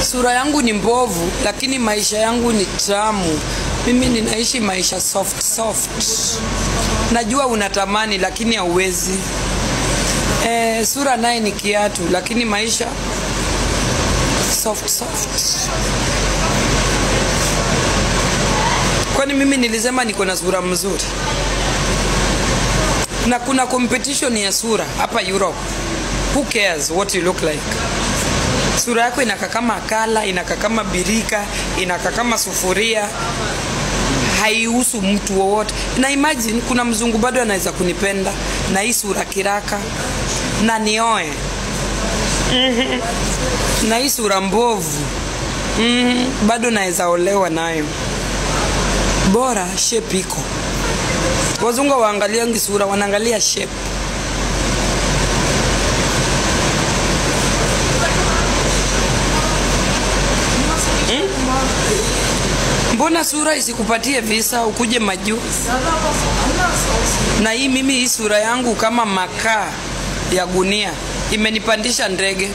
Sura yangu ni mbovu, lakini maisha yangu ni tamu. Mimi ninaishi maisha soft soft. Najua unatamani lakini hauwezi. E, sura naye ni kiatu, lakini maisha soft soft. Kwani mimi nilisema niko na sura mzuri? Na kuna competition ya sura hapa Europe. Who cares what you look like? Sura yako inakaa kama kala, inakaa kama birika, inakaa kama sufuria, haihusu mtu wowote. Na imagine kuna mzungu bado anaweza kunipenda na hii sura kiraka na nioe Mhm. na hii sura mbovu Mhm. bado naweza olewa nayo, bora shape iko. Wazungu waangaliangi sura, wanaangalia shape. Mbona sura isikupatie visa ukuje majuu? Na hii mimi hii sura yangu kama makaa ya gunia imenipandisha ndege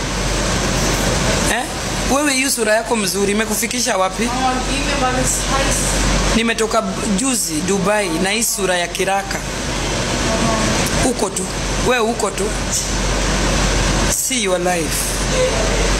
eh? Wewe hii sura yako mzuri imekufikisha wapi? Nimetoka juzi Dubai na hii sura ya kiraka. Uko tu we, uko tu, see your life.